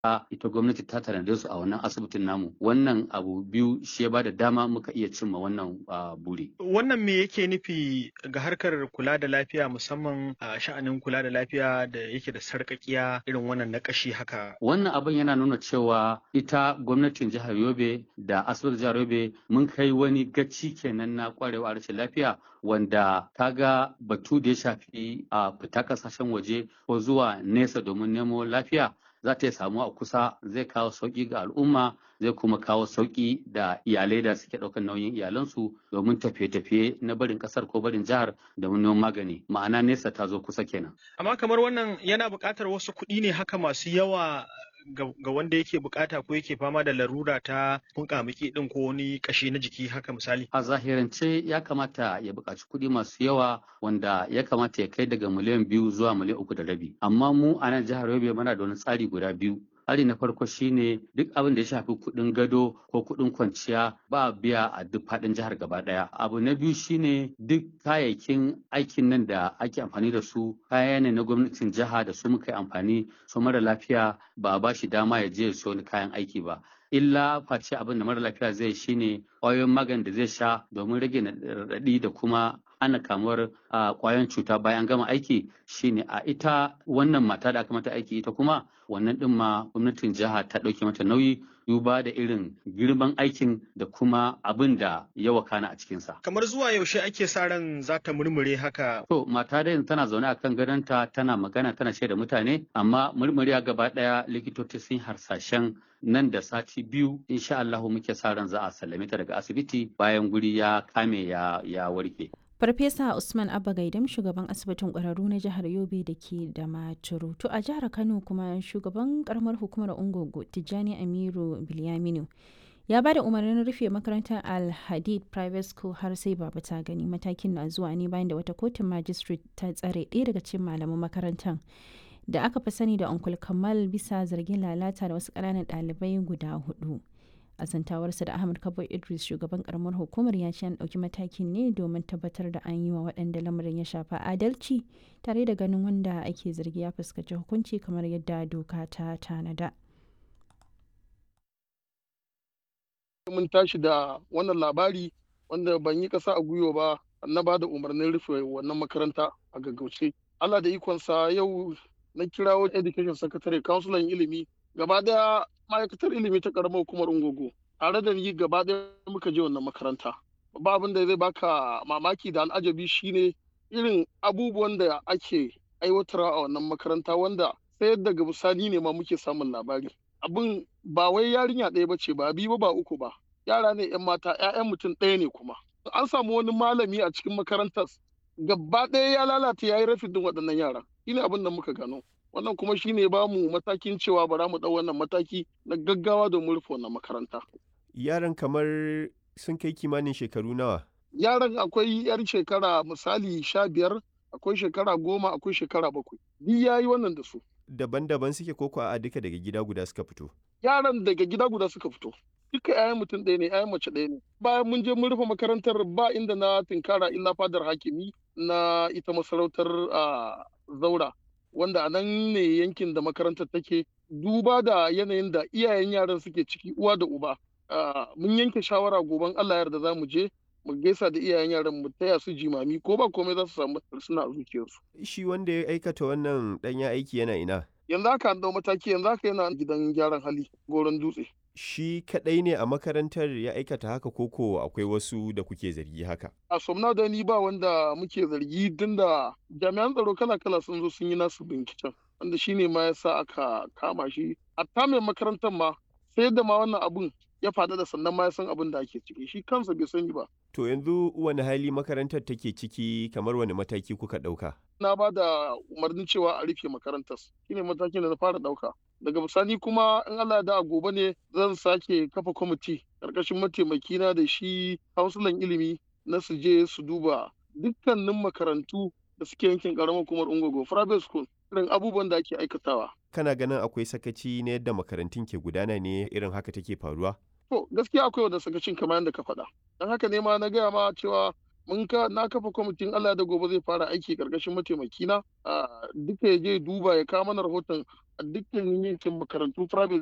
ita gwamnati ta tanade su a wannan asibitin namu wannan abu biyu shi ya bada dama muka iya cimma wannan buri wannan me yake nufi ga harkar kula da lafiya musamman a sha'anin kula da lafiya da yake da sarƙaƙiya irin wannan na ƙashi haka wannan abin yana nuna cewa ita gwamnatin jihar yobe da asibitin jihar yobe mun kai wani gaci kenan na kwarewa a rashin lafiya wanda kaga batu da ya shafi a fita kasashen waje ko zuwa nesa domin nemo lafiya za ta samu a kusa zai kawo sauƙi ga al'umma zai kuma kawo sauƙi da iyalai da suke ɗaukar nauyin iyalansu domin tafiye-tafiye na barin ƙasar ko barin jihar domin neman magani ma'ana nesa ta zo kusa kenan. amma kamar wannan yana buƙatar wasu kuɗi ne haka masu yawa ga wanda yake bukata ko yake fama da larura ta kunkamiki din ko wani kashi na jiki haka misali a zahirance ya kamata ya buƙaci kuɗi masu yawa wanda ya kamata ya kai daga miliyan biyu zuwa miliyan uku da rabi amma mu a nan jihar yobe muna da wani tsari guda biyu tsari na farko shine duk abin da ya shafi kuɗin gado ko kuɗin kwanciya ba biya a duk faɗin jihar gaba ɗaya abu na biyu shine duk kayayyakin aikin nan da ake amfani da su kaya ne na gwamnatin jiha da su muka yi amfani su mara lafiya ba ba shi dama ya je ya siyo wani kayan aiki ba illa face abin da mara lafiya zai shine ƙwayoyin magani da zai sha domin rage raɗaɗi da kuma ana kamuwar ƙwayan cuta bayan gama aiki shine a ita wannan mata da aka mata aiki ita kuma wannan ɗin ma gwamnatin jiha ta ɗauke mata nauyi duba da irin girman aikin da kuma abin da ya wakana a cikinsa. Kamar zuwa yaushe ake sa ran za ta murmure haka? To mata da tana zaune a kan gadonta tana magana tana shaida mutane amma murmuriya gaba ɗaya likitoci sun harsashen nan da sati biyu insha Allahu muke sa ran za a sallame ta daga asibiti bayan guri ya kame ya, ya warke. Farfesa Usman Abba Gaidam shugaban asibitin ƙwararru na jihar Yobe da ke da Maturu. To a jihar Kano kuma shugaban karamar hukumar Ungogo Tijjani Amiru Bilyaminu ya ba da umarnin rufe makarantar Al-Hadid Private School har sai baba ta gani matakin na zuwa ne bayan da wata kotun magistrate ta tsare ɗaya daga cikin malaman makarantar da aka fi sani da Uncle Kamal bisa zargin lalata da wasu ƙananan ɗalibai guda hudu. a zantawarsa da ahmad kabo idris shugaban karamar hukumar ya ce an ɗauki matakin ne domin tabbatar da an yi wa waɗanda lamarin ya shafa adalci tare da ganin wanda ake zargi ya fuskanci hukunci kamar yadda doka ta tanada mun tashi da wannan labari wanda ban yi ƙasa a gwiwa ba na ba da umarnin rufe wannan makaranta a gaggauce allah da ikonsa yau na kirawo education secretary councilor ilimi gaba daya ma'aikatar ilimi ta karamar hukumar ungogo tare da ni gaba ɗaya muka je wannan makaranta ba abin da zai baka mamaki da al'ajabi shine irin abubuwan da ake aiwatarwa a wannan makaranta wanda sai daga bisani ne ma muke samun labari abin ba wai yarinya ɗaya ba ce ba biyu ba uku ba yara ne yan mata 'ya'yan mutum ɗaya ne kuma an samu wani malami a cikin makarantar gaba ɗaya ya lalata ya yi rafin waɗannan yara shine abin da muka gano wannan kuma shine ba mu matakin cewa bara mu ɗau wannan mataki na gaggawa domin rufe wannan makaranta. Yaran kamar sun kai kimanin shekaru nawa? Yaran akwai yar shekara misali sha biyar, akwai shekara goma, akwai shekara bakwai. Duk ya yi wannan da su. Daban-daban suke koko a duka daga gida guda suka fito? Yaran daga gida guda suka fito. Duka 'ya'yan mutum ɗaya ne, 'ya'yan mace ɗaya ne. Bayan mun je mun rufe makarantar ba inda na tinkara illa fadar hakimi na ita masarautar zaura. wanda a nan ne yankin da makarantar take duba da yanayin da iyayen yaran suke ciki uwa da uba mun yanke shawara goben Allah yarda za mu je mu gaisa da iyayen yaran mu taya su jimami ko ba komai za su samu suna a zuciyarsu shi wanda ya aikata wannan ɗanya aiki yana ina yanzu haka an dau mataki yanzu haka yana gidan gyaran hali goron dutse shi kadai ne a makarantar ya aikata haka koko akwai wasu da kuke zargi haka a somna da ni ba wanda muke zargi tun da jami'an tsaro kala kala sun zo sun yi nasu binciken wanda shine ma yasa aka kama shi a mai makarantar ma sai da ma wannan abun ya faɗa da sannan ma ya san abin da ake ciki shi kansa bai sani ba to yanzu wani hali makarantar take ciki kamar wani mataki kuka ɗauka na ba da umarnin cewa a rufe makarantar shine matakin da na fara ɗauka daga bisani kuma in Allah da gobe ne zan sake kafa kwamiti karkashin mataimakina da shi hausulan ilimi na su je su duba dukkanin makarantu da suke yankin karamar hukumar ungogo private school irin abubuwan da ake aikatawa kana ganin akwai sakaci na yadda makarantun ke gudana ne irin haka take faruwa to gaskiya akwai wanda sakacin kamar yadda ka faɗa don haka ne ma na gaya ma cewa mun ka na kafa kwamitin Allah da gobe zai fara aiki karkashin mataimakina duka ya je duba ya kawo mana rahoton a dukkan yankin makarantu private